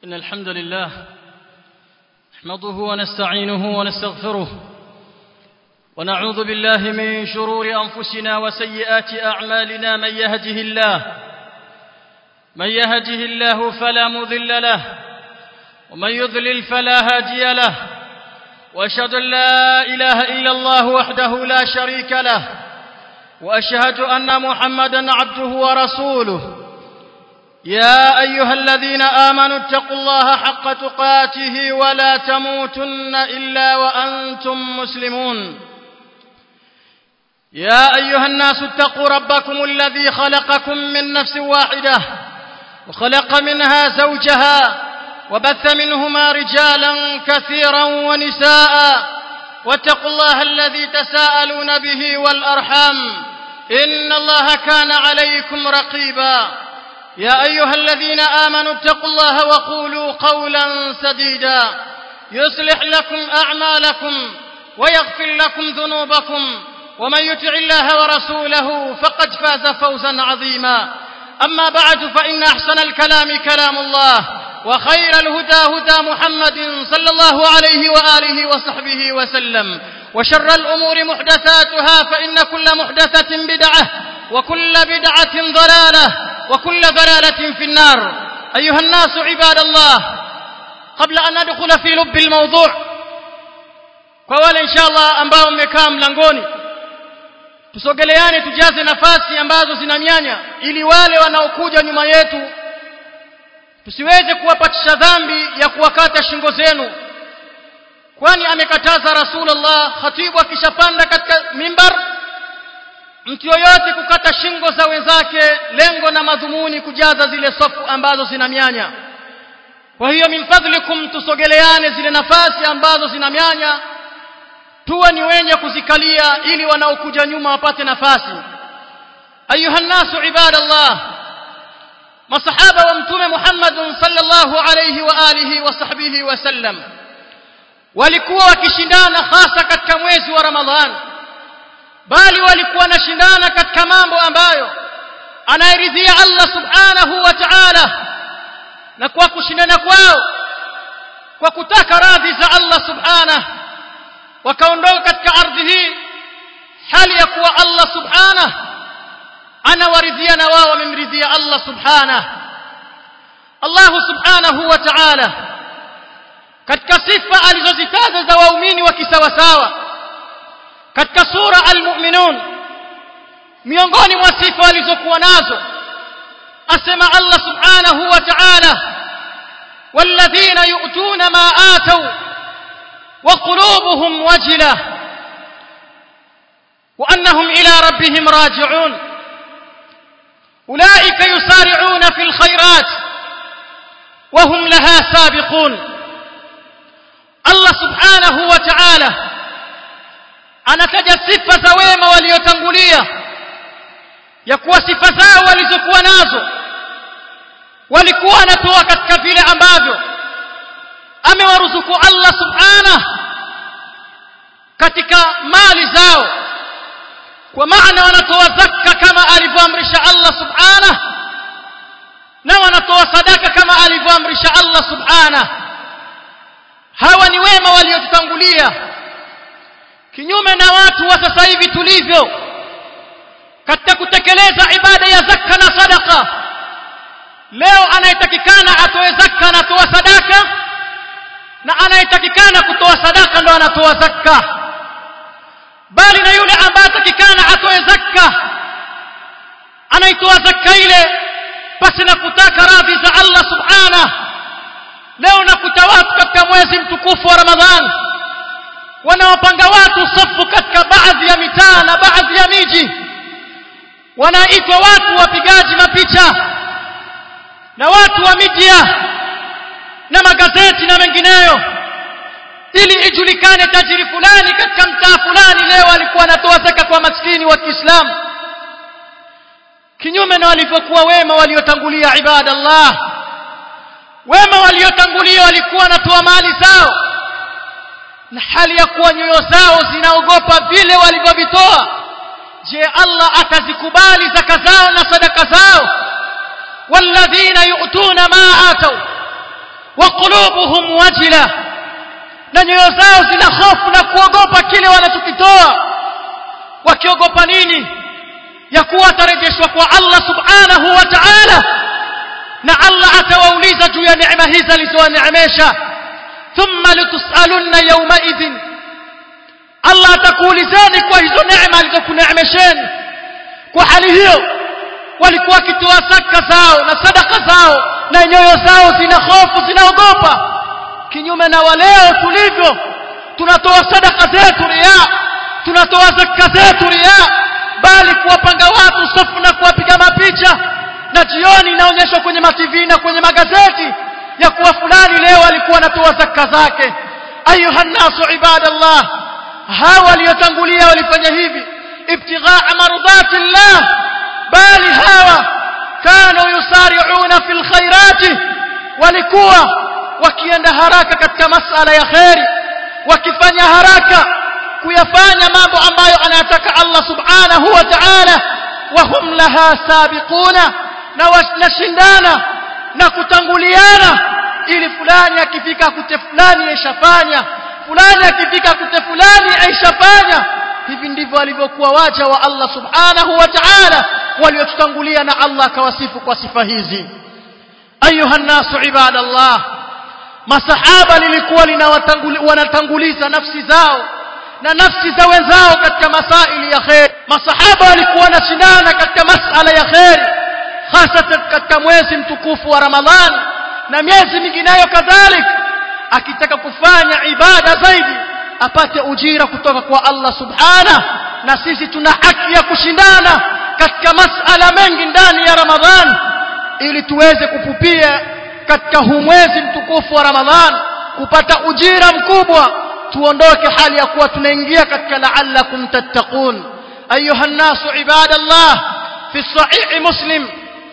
إن الحمد لله نحمده ونستعينه ونستغفره ونعوذ بالله من شرور أنفسنا وسيئات أعمالنا من يهده الله من يهده الله فلا مضل له ومن يضلل فلا هادي له واشهد ان لا اله الا الله وحده لا شريك له واشهد ان محمدا عبده ورسوله يا ايها الذين امنوا اتقوا الله حق تقاته ولا تموتن الا وانتم مسلمون يا ايها الناس اتقوا ربكم الذي خلقكم من نفس واحده وخلق منها زوجها وبث منهما رجالا كثيرا ونساء واتقوا الله الذي تساءلون به والارحام ان الله كان عليكم رقيبا يا ايها الذين امنوا اتقوا الله وقولوا قولا سديدا يصلح لكم اعمالكم ويغفر لكم ذنوبكم ومن يطع الله ورسوله فقد فاز فوزا عظيما اما بعد فان احسن الكلام كلام الله وخير الهدى هدى محمد صلى الله عليه واله وصحبه وسلم وشر الامور محدثاتها فان كل محدثه بدعه وكل بدعه ضلاله وكل ضلاله في النار ايها الناس عباد الله قبل ان ندخل في لب الموضوع kwa wale inshallah ambao mmekaa mlangoni tusogeleane tujaze nafasi ambazo zina mianya ili wale wanaokuja nyuma yetu tusiweze kuwapatisha dhambi ya kuwakata shingo zenu kwani amekataza rasulullah khatibu akishapanda katika mimbar mtu yoyote kukata shingo za wenzake lengo na madhumuni kujaza zile safu ambazo zina mianya kwa hiyo min fadlikum tusogeleane zile nafasi ambazo zina mianya tuwe ni wenye kuzikalia ili wanaokuja nyuma wapate nafasi ayuha nnasu ibadallah masahaba wa mtume Muhammad sallallahu alayhi wa alihi wa sahbihi wasallam walikuwa wakishindana hasa katika mwezi wa Ramadhan bali walikuwa wanashindana katika mambo ambayo anayeridhia Allah subhanahu wa ta'ala na kwa kushindana kwao kwa kutaka radhi za Allah subhanahu wakaondoka katika ardhi hii hali ya kuwa Allah subhanahu anawaridhia na wao wamemridhia Allah subhanahu Allah subhanahu wa ta'ala katika sifa alizozitaja za waumini wa kisawasawa katika sura al-mu'minun miongoni mwa sifa alizokuwa nazo asema Allah subhanahu wa ta'ala والذين يؤتون ما آتوا وقلوبهم وجلة وأنهم إلى ربهم راجعون أولئك يسارعون في الخيرات وهم لها سابقون الله سبحانه وتعالى anataja sifa za wema waliotangulia ya kuwa sifa zao walizokuwa nazo walikuwa wanatoa katika vile ambavyo amewaruzuku Allah subhanahu katika mali zao kwa maana wanatoa zakka kama alivyoamrisha Allah subhanahu na wanatoa sadaka kama alivyoamrisha Allah subhanahu hawa ni wema waliotutangulia kinyume na watu wa sasa hivi tulivyo katika kutekeleza ibada ya zakka na sadaka leo anayetakikana atoe zakka na atoa sadaka na anayetakikana kutoa sadaka ndo anatoa zakka bali na yule ambaye atakikana atoe zakka anaitoa zakka ile pasi na kutaka radhi za Allah subhanahu leo nakuta watu katika mwezi mtukufu wa Ramadhan wanaopanga watu safu katika baadhi ya mitaa na baadhi ya miji wanaitwa watu wapigaji mapicha na watu wa media na magazeti na mengineyo ili ijulikane tajiri fulani katika mtaa fulani leo alikuwa anatoa zaka kwa maskini wa Kiislamu kinyume na walivyokuwa wema waliotangulia ibada Allah wema waliotangulia walikuwa wanatoa mali zao na hali ya kuwa nyoyo zao zinaogopa vile walivyovitoa je Allah atazikubali zaka zao na sadaka zao والذين يؤتون ما آتوا wa qulubuhum wajila na nyoyo zao zina hofu na kuogopa kile wanachokitoa wakiogopa nini ya kuwa atarejeshwa kwa Allah subhanahu wa ta'ala na Allah atawauliza juu ya neema hizi alizowaneemesha thumma litusalunna yawma idhin Allah atakuulizeni kwa hizo neema alizokuneemesheni kwa hali hiyo walikuwa wakitoa zaka zao na sadaka zao na nyoyo zao zina hofu zinaogopa kinyume na waleo tulivyo tunatoa sadaka zetu ria tunatoa zaka zetu ria bali kuwapanga watu safu na kuwapiga mapicha na jioni inaonyeshwa kwenye mativi na kwenye magazeti ya kuwa fulani leo alikuwa anatoa zaka zake ayuha nasu ibadallah hawa waliotangulia walifanya hivi ibtighaa mardati llah bali hawa kanu yusari'una fil khairati walikuwa wakienda haraka katika masala ya khairi wakifanya haraka kuyafanya mambo ambayo anayataka Allah subhanahu wa ta'ala wa hum laha sabiquna na wanashindana na kutanguliana ili fulani akifika kute fulani aishafanya fulani akifika kute fulani aishafanya hivi ndivyo walivyokuwa waja wa Allah subhanahu wa ta'ala waliotutangulia na Allah akawasifu kwa sifa hizi ayuha nasu ibadallah masahaba lilikuwa wanatanguliza nafsi zao na nafsi za wenzao katika masaili ya khair masahaba walikuwa wanashindana katika masala ya khair hasa katika mwezi mtukufu wa Ramadhani na miezi mingineyo kadhalika akitaka kufanya ibada zaidi apate ujira kutoka kwa Allah subhana na sisi tuna haki ya kushindana katika masala mengi ndani ya Ramadhani ili tuweze kupupia katika huu mwezi mtukufu wa Ramadhani kupata ujira mkubwa tuondoke hali ya kuwa tunaingia katika la'allakum tattaqun ayuha an-nasu ibadallah fi sahih muslim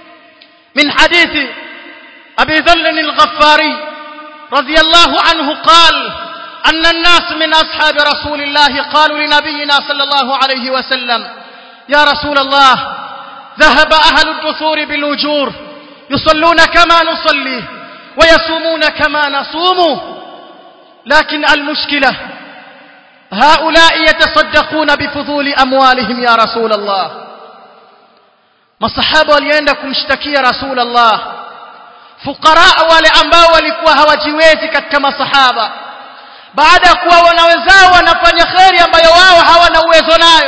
min hadithi abi dhall al-ghaffari radiyallahu anhu qala أن الناس من أصحاب رسول الله قالوا لنبينا صلى الله عليه وسلم يا رسول الله ذهب أهل الدثور بالأجور يصلون كما نصلي ويصومون كما نصوم لكن المشكلة هؤلاء يتصدقون بفضول أموالهم يا رسول الله masahaba walienda kumshtakia rasul Allah fuqara wale ambao walikuwa hawajiwezi katika masahaba baada ya kuwa wana wenzao wanafanya kheri ambayo wao hawana uwezo nayo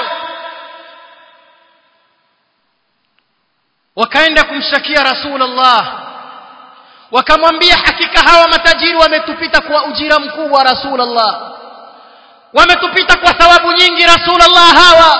wakaenda kumshtakia rasul Allah wakamwambia hakika hawa matajiri wametupita kwa ujira mkubwa rasul Allah wametupita kwa thawabu nyingi rasul Allah hawa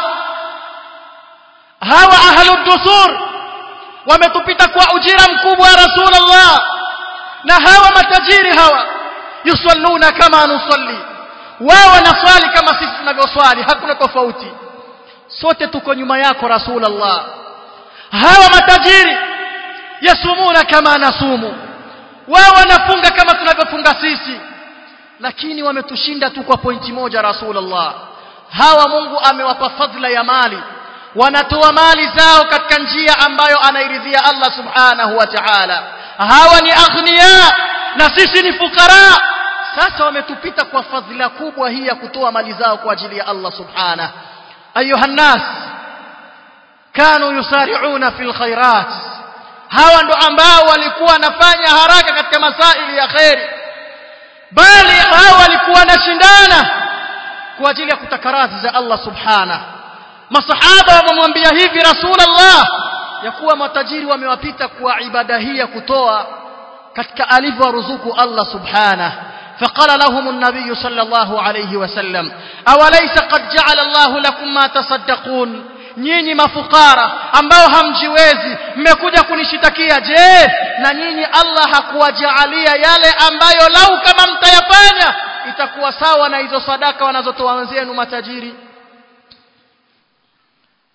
hawa ahlud dusur wametupita kwa ujira mkubwa rasul Allah na hawa matajiri hawa yusalluna kama nusalli wao wanaswali kama sisi tunavyoswali hakuna tofauti sote tuko nyuma yako rasul Allah hawa matajiri yasumuna kama nasumu wao wanafunga kama tunavyofunga sisi lakini wametushinda tu kwa pointi moja rasulullah hawa Mungu amewapa fadhila ya mali wanatoa mali zao katika njia ambayo anairidhia Allah subhanahu wa ta'ala hawa ni aghnia na sisi ni fukara sasa wametupita kwa fadhila kubwa hii ya kutoa mali zao kwa ajili ya Allah subhanahu ayuha nas kanu yusari'una fil khairat hawa ndo ambao walikuwa wanafanya haraka katika masaili ya khairi bali hawa walikuwa wanashindana kwa ajili ya kutaka radhi za Allah subhana masahaba wamemwambia hivi rasulullah ya kuwa matajiri wamewapita kwa ibada hii ya kutoa katika alivyoruzuku Allah subhana فقال لهم النبي صلى الله عليه وسلم أوليس قد جعل الله لكم ما تصدقون nyinyi mafukara ambao hamjiwezi mmekuja kunishitakia je na nyinyi Allah hakuwajaalia yale ambayo lau kama mtayafanya itakuwa sawa na hizo sadaka wanazotoa wenzenu matajiri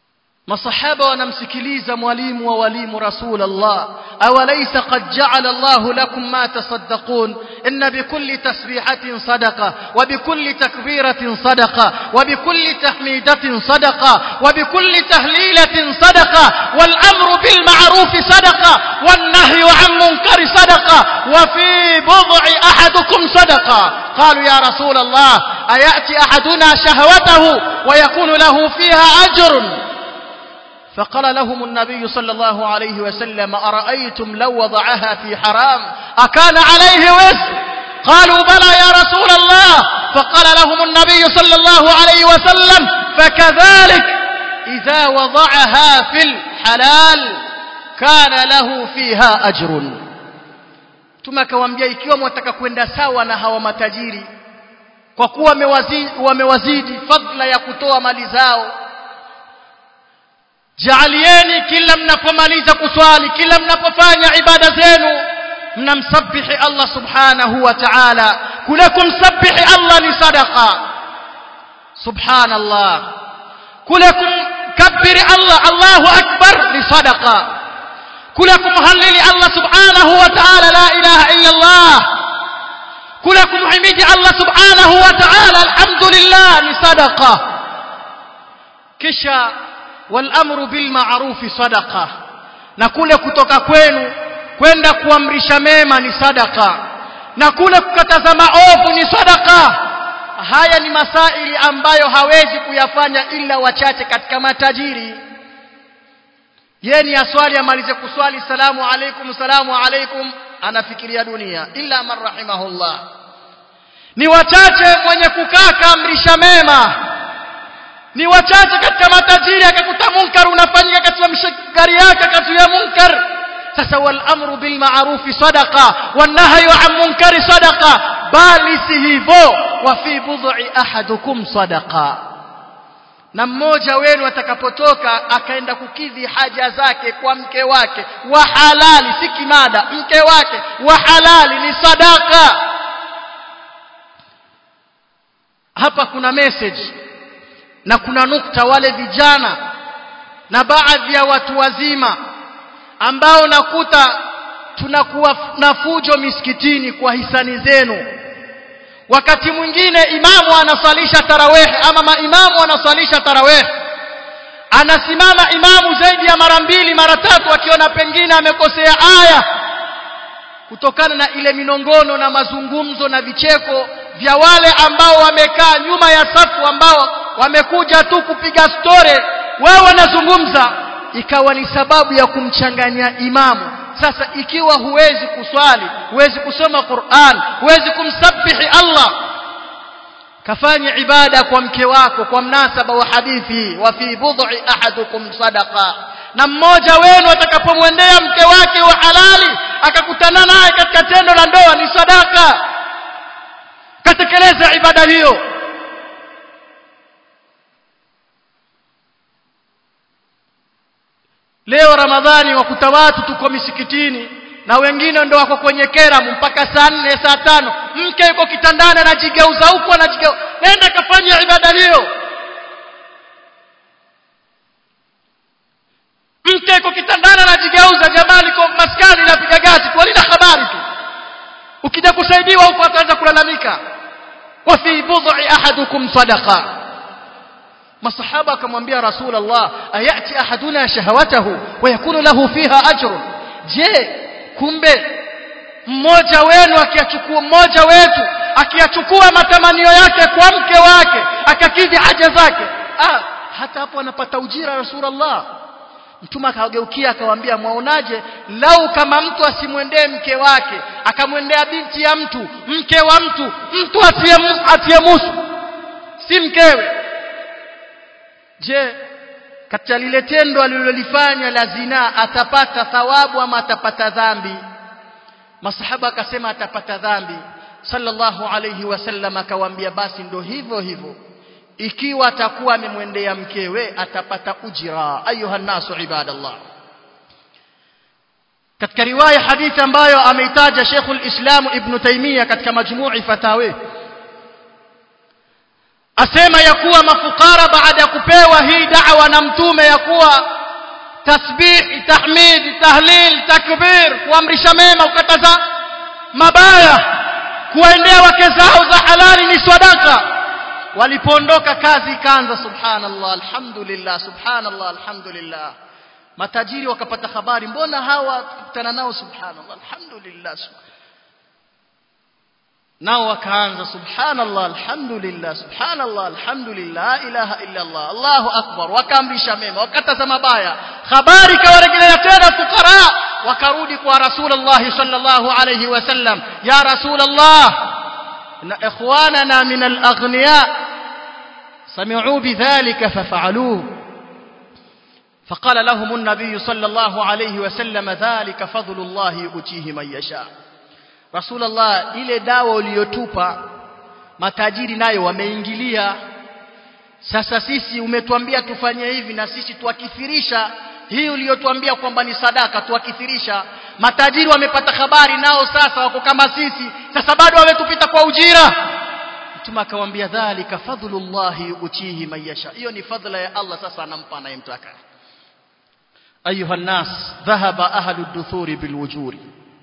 masahaba wanamsikiliza mwalimu wa walimu rasul Allah awalaysa qad ja'ala Allah lakum ma tasaddaqun inna bikulli tasbihatin sadaqa wa bikulli takbiratin sadaqa wa bikulli tahmidatin sadaqa wa bikulli tahlilatin sadaqa wal amru bil ma'ruf sadaqa wan nahyu 'an munkari sadaqa wa fi bud'i ahadukum sadaqa قالوا يا رسول الله أيأتي أحدنا شهوته ويكون له فيها أجر فقال لهم النبي صلى الله عليه وسلم أرأيتم لو وضعها في حرام أكان عليه وزر قالوا بلى يا رسول الله فقال لهم النبي صلى الله عليه وسلم فكذلك إذا وضعها في الحلال كان له فيها أجر Mtume akawaambia ikiwa mwataka kwenda sawa na hawa matajiri kwa kuwa wamewazidi, wamewazidi fadla ya kutoa mali zao jaalieni kila mnapomaliza kuswali kila mnapofanya ibada zenu mnamsabihi Allah subhanahu wa ta'ala kule kumsabihi Allah ni sadaqa subhanallah kule kumkabiri Allah Allahu akbar ni sadaqa kule kumhalili Allah subhanahu wa ta'ala la ilaha illa Allah kule kumhimidi Allah subhanahu wa ta'ala alhamdulillah ni sadaqa kisha والامر بالمعروف صدقه na kule kutoka kwenu kwenda kuamrisha mema ni sadaka na kule kukataza maovu ni sadaka haya ni masaili ambayo hawezi kuyafanya ila wachache katika matajiri yeye ni aswali amalize kuswali salamu alaikum salamu alaikum anafikiria dunia illa man rahimahullah ni wachache mwenye kukaa kaamrisha mema ni wachache katika matajiri akakuta munkar unafanyika katika mshikari yake akazuia munkar sasa wal amru bil ma'ruf sadaqa wan nahyu an munkari sadaqa bali si hivyo wa fi bud'i ahadukum sadaqa na mmoja wenu atakapotoka akaenda kukidhi haja zake kwa mke wake wa halali si kimada mke wake wa halali ni sadaka hapa kuna message na kuna nukta wale vijana na baadhi ya watu wazima ambao nakuta tunakuwa na fujo misikitini kwa hisani zenu wakati mwingine imamu anasalisha tarawih ama maimamu wanasalisha tarawih anasimama imamu zaidi ya mara mbili mara tatu akiona pengine amekosea aya kutokana na ile minongono na mazungumzo na vicheko vya wale ambao wamekaa nyuma ya safu ambao wamekuja tu kupiga story wewe wanazungumza ikawa ni sababu ya kumchanganya imamu sasa ikiwa huwezi kuswali huwezi kusoma Qur'an huwezi kumsabihi Allah kafanye ibada kwa mke wako kwa mnasaba wa hadithi wa fi bud'i ahadukum sadaqa na mmoja wenu atakapomwendea mke wake wa halali akakutana naye katika tendo la ndoa ni sadaka katekeleza ibada hiyo leo ramadhani wakuta watu tuko misikitini na wengine ndo wako kwenye keramu mpaka saa nne saa tano mke yuko kitandani anajigeuza huku anajigeuza nenda kafanya ibada hiyo mke yuko kitandani anajigeuza jamani kwa maskani napiga gati tu walina habari tu ukija kusaidiwa huko ataanza kulalamika wa fi bud'i ahadukum sadaqa masahaba akamwambia rasul Allah ayati ahaduna shahawatahu wa yakunu lahu fiha ajr je kumbe mmoja wenu akiyachukua mmoja wetu akiyachukua matamanio yake kwa mke wake akakidhi haja zake ah hata hapo anapata ujira rasulullah mtume akageukia akamwambia mwaonaje lau kama mtu asimwendee mke wake akamwendea binti ya mtu mke wa mtu mtu asiyemusu si mkewe je katika lile tendo alilolifanya la zinaa atapata thawabu ama atapata dhambi masahaba akasema atapata dhambi sallallahu alayhi wasallam akawaambia basi ndo hivyo hivyo ikiwa atakuwa amemwendea mkewe atapata ujira ayuha nasu ibadallah katika riwaya hadithi ambayo ameitaja Sheikhul Islam Ibn Taymiyyah katika majmu'i fatawi asema ya kuwa mafukara baada ya kupewa hii da'wa na mtume ya kuwa tasbih tahmid tahlil takbir kuamrisha mema ukataza mabaya kuwaendea wake zao za halali ni sadaka walipoondoka kazi ikaanza subhanallah alhamdulillah subhanallah alhamdulillah matajiri wakapata habari mbona hawa tukutana nao subhanallah alhamdulillah nao wakaanza subhanallah alhamdulillah subhanallah alhamdulillah la ilaha illa allah allahu akbar wakaamrisha mema wakataza mabaya habari kawarejelea tena fukara wakarudi kwa rasulullah sallallahu alayhi wasallam ya rasulullah ان اخواننا من الاغنياء سمعوا بذلك ففعلوه فقال لهم النبي صلى الله عليه وسلم ذلك فضل الله يؤتيه من يشاء رسول الله ile dawa uliyotupa matajiri nayo wameingilia sasa sisi umetuambia tufanye hivi na sisi tuakithirisha hii uliyotuambia kwamba ni sadaka tuakithirisha matajiri wamepata habari nao sasa wako kama sisi sasa bado wametupita kwa ujira mtume akamwambia dhalika fadlullahi yu'tihi man yasha hiyo ni fadhila ya Allah sasa anampa anayemtaka ayuha nas dhahaba ahlu duthuri bilwujuri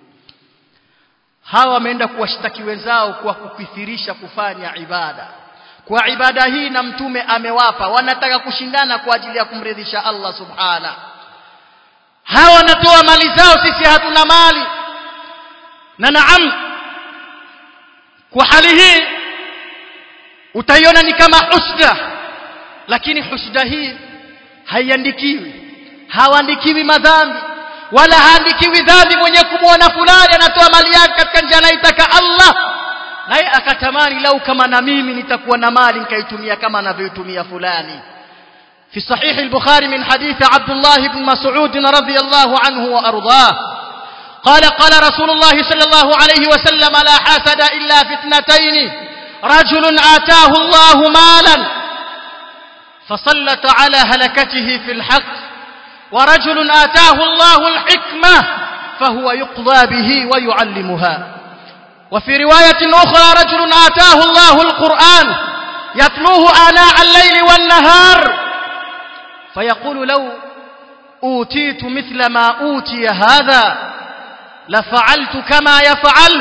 hawa wameenda kuwashtaki wenzao kwa kukithirisha kufanya ibada kwa ibada hii na mtume amewapa wanataka kushindana kwa ajili ya kumridhisha Allah subhana hawa wanatoa mali zao sisi hatuna mali na naam kwa hali hii utaiona ni kama husda lakini husda hii haiandikiwi hawaandikiwi madhambi wala haandikiwi dhambi mwenye kumwona fulani anatoa mali yake katika njia anaitaka Allah naye akatamani lau kama na mimi nitakuwa na mali nikaitumia kama anavyoitumia fulani في صحيح البخاري من حديث عبد الله بن مسعود رضي الله عنه وأرضاه قال قال رسول الله صلى الله عليه وسلم لا حسد إلا في اثنتين رجل آتاه الله مالا فسلط على هلكته في الحق ورجل آتاه الله الحكمة فهو يقضى به ويعلمها وفي رواية أخرى رجل آتاه الله القرآن يتلوه آناء الليل والنهار فيقول لو أوتيت مثل ما أوتي هذا لفعلت كما يفعل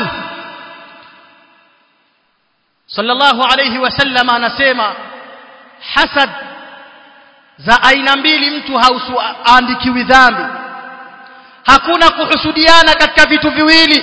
صلى الله عليه وسلم anasema hasad za aina mbili mtu hauandikiwi dhambi hakuna kuhusudiana katika vitu viwili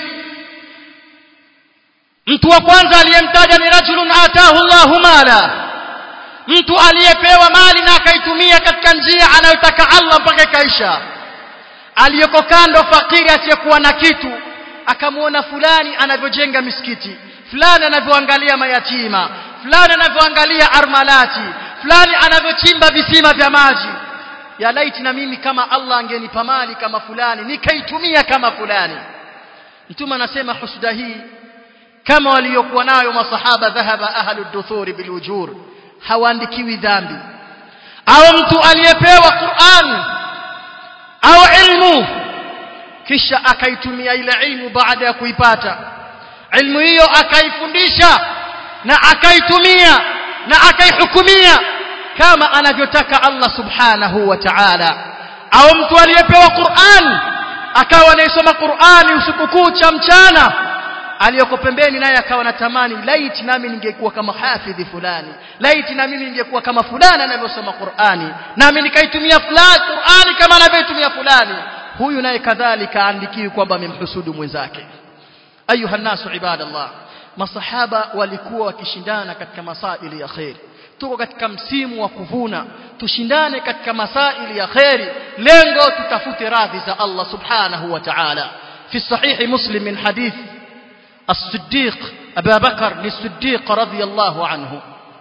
mtu wa kwanza aliyemtaja ni rajulun atahu Allahu mala mtu aliyepewa mali na akaitumia katika njia anayotaka Allah mpaka ikaisha aliyoko kando fakiri asiyekuwa na kitu akamwona fulani anavyojenga misikiti fulani anavyoangalia mayatima fulani anavyoangalia armalati fulani anavyochimba visima vya maji ya laiti na mimi kama Allah angenipa mali kama fulani nikaitumia kama fulani mtume anasema husda hii kama waliokuwa nayo masahaba dhahaba ahlu duthuri bilujur hawaandikiwi dhambi au mtu aliyepewa Qur'an au ilmu kisha akaitumia ile ilmu baada ya kuipata ilmu hiyo akaifundisha na akaitumia na akaihukumia kama anavyotaka Allah subhanahu wa ta'ala au mtu aliyepewa Qur'an akawa anaisoma Qur'ani usiku kucha mchana aliyoko pembeni naye akawa natamani laiti nami ningekuwa kama hafidhi fulani laiti na mimi ningekuwa kama fulani anavyosoma Qur'ani nami nikaitumia fulani Qur'ani kama anavyotumia fulani huyu naye kadhalika andikiwi kwamba amemhusudu mwenzake ayuha nasu ibadallah masahaba walikuwa wakishindana katika masaili ya khair tuko katika msimu wa kuvuna tushindane katika masaili ya khairi lengo tutafute radhi za Allah subhanahu wa ta'ala fi sahih muslim min hadith الصديق أبا بكر للصديق رضي الله عنه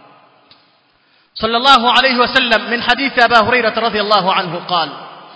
صلى الله عليه وسلم من حديث أبا هريرة رضي الله عنه قال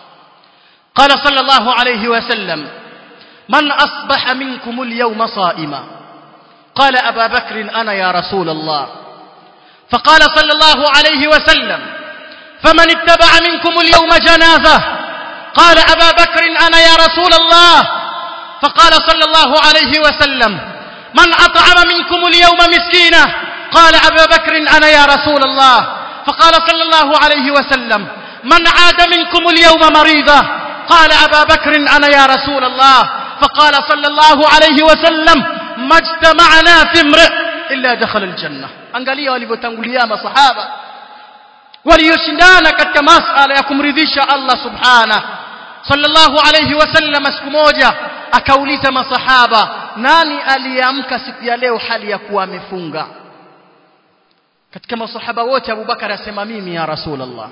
قال صلى الله عليه وسلم من أصبح منكم اليوم صائما قال أبا بكر أنا يا رسول الله فقال صلى الله عليه وسلم فمن اتبع منكم اليوم جنازة قال أبا بكر أنا يا رسول الله فقال صلى الله عليه وسلم من أطعم منكم اليوم مسكينة قال أبا بكر أنا يا رسول الله فقال صلى الله عليه وسلم من عاد منكم اليوم مريضا قال أبا بكر أنا يا رسول الله فقال صلى الله عليه وسلم ما اجتمعنا في امرئ إلا دخل الجنة angalia walivyotangulia masahaba walioshindana katika masala ya kumridhisha Allah subhana sallallahu alayhi wasallam siku moja akauliza masahaba nani aliamka siku ya leo hali ya kuwa amefunga katika masahaba wote Abubakar asema mimi ya Rasulullah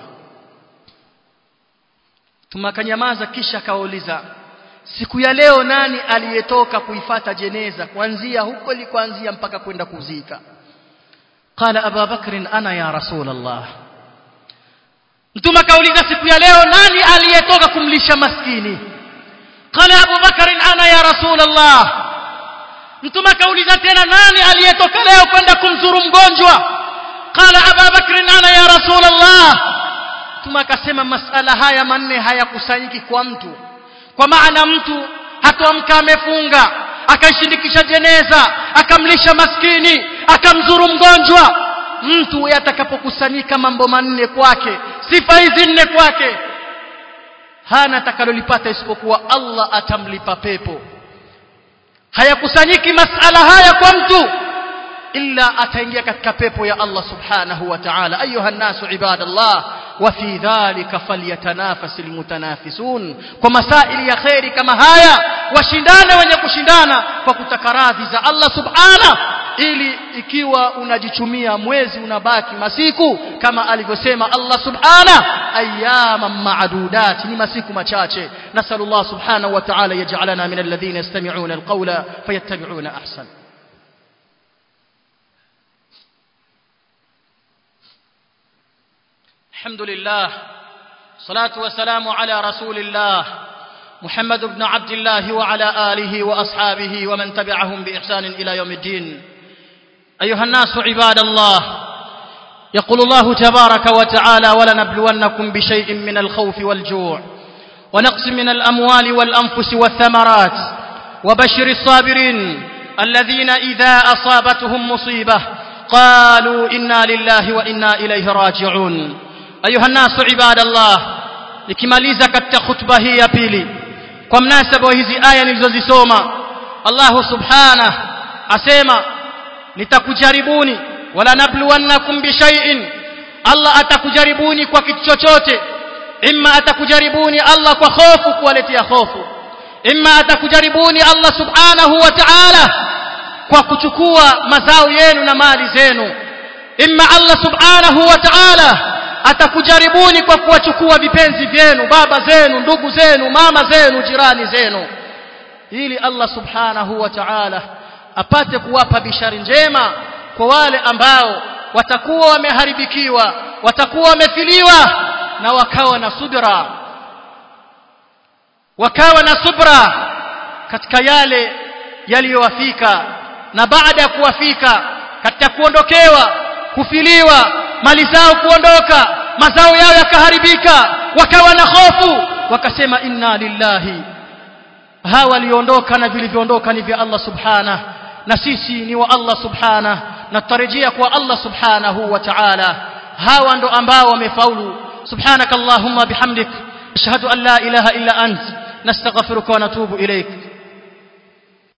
tumakanyamaza kisha akauliza siku ya leo nani aliyetoka kuifata jeneza kuanzia huko ilikoanzia mpaka kwenda kuzika qala Abu Bakr ana ya Rasulullah Mtume akauliza siku ya leo nani aliyetoka kumlisha maskini qala Abu Bakr ana ya Rasulullah Mtume akauliza tena nani aliyetoka leo kwenda kumzuru mgonjwa qala Abu Bakr ana ya Rasulullah Mtume akasema masala haya manne hayakusanyiki kwa mtu kwa maana mtu hatoamka amefunga akaishindikisha jeneza akamlisha maskini akamzuru mgonjwa mtu yatakapokusanyika mambo manne kwake sifa hizi nne kwake hana atakalolipata isipokuwa Allah atamlipa pepo hayakusanyiki masala haya kwa mtu illa ataingia katika pepo ya Allah subhanahu wa ta'ala ayuha nasu ibadallah wa fi dhalika falyatanafasil mutanafisun kwa masaili ya khairi kama haya washindane wenye kushindana kwa kutaka radhi za Allah subhanahu ili ikiwa unajichumia mwezi unabaki masiku kama alivyosema Allah subhanahu ayyaman ma'dudat ni masiku machache nasallallahu subhanahu wa ta'ala yaj'alana min alladhina yastami'una alqawla fayattabi'una ahsana الحمد لله صلاة والسلام على رسول الله محمد بن عبد الله وعلى آله وأصحابه ومن تبعهم بإحسان إلى يوم الدين أيها الناس عباد الله يقول الله تبارك وتعالى ولنبلونكم بشيء من الخوف والجوع ونقص من الأموال والأنفس والثمرات وبشر الصابرين الذين إذا أصابتهم مصيبة قالوا إنا لله وإنا إليه راجعون ayuha nasu ibadallah nikimaliza katika khutba hii ya pili kwa mnasaba hizi aya nilizozisoma Allah subhanahu asema nitakujaribuni wala nabluwannakum bishay'in Allah atakujaribuni kwa kitu chochote imma atakujaribuni Allah kwa hofu kuwaletea hofu imma atakujaribuni Allah subhanahu wa ta'ala kwa kuchukua mazao yenu na mali zenu imma Allah subhanahu wa ta'ala atakujaribuni kwa kuwachukua vipenzi vyenu baba zenu ndugu zenu mama zenu jirani zenu ili Allah subhanahu wa ta'ala apate kuwapa bishari njema kwa wale ambao watakuwa wameharibikiwa watakuwa wamefiliwa na wakawa na subra wakawa na subra katika yale yaliyowafika na baada ya kuwafika katika kuondokewa kufiliwa mali zao kuondoka mazao yao yakaharibika wakawa na hofu wakasema inna lillahi hawa waliondoka na vilivyoondoka ni vya Allah subhana na sisi ni wa Allah subhana na tutarejea kwa Allah subhanahu wa ta'ala hawa ndo ambao wamefaulu subhanakallahumma bihamdik ashhadu an la ilaha illa ant nastaghfiruka wa natubu ilayk